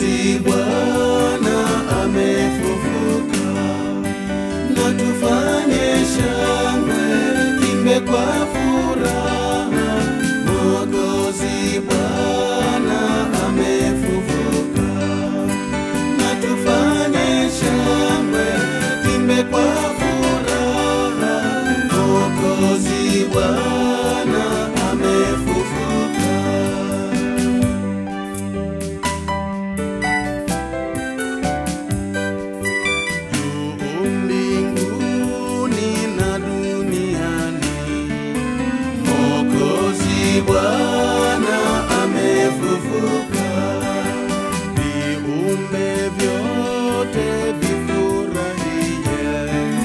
Mwokozi Bwana amefufuka, na tufanye shangwe, imbe kwa furaha. Mwokozi Bwana amefufuka, na tufanye shangwe, imbe kwa furaha. Mwokozi Bwana amefufuka. juu mbinguni na duniani. Mwokozi Bwana amefufuka, viumbe vyote vifurahie.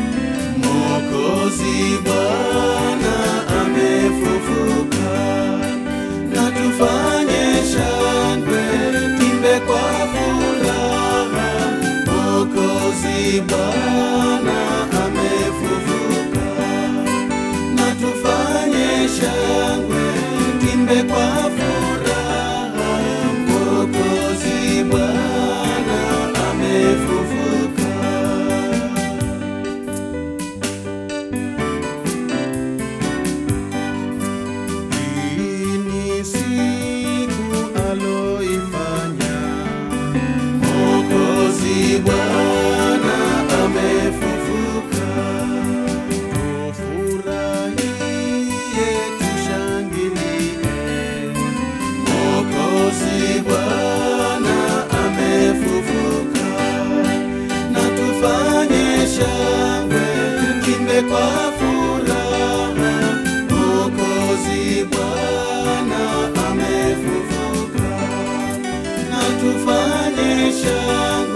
Mwokozi Bwana amefufuka, na tufanye shangwe, timbe kwa furaha. Mwokozi Bwana amefufuka, na tufanye shangwe, timbe kwa furaha. Mwokozi Bwana amefufuka. Hii ni siku aloifanya Mwokozi Bwana amefufuka, tufurahie, tushangilie. Mwokozi Bwana amefufuka, na tufanye shangwe, timbe kwa furaha. Mwokozi Bwana amefufuka, na tufanye shangwe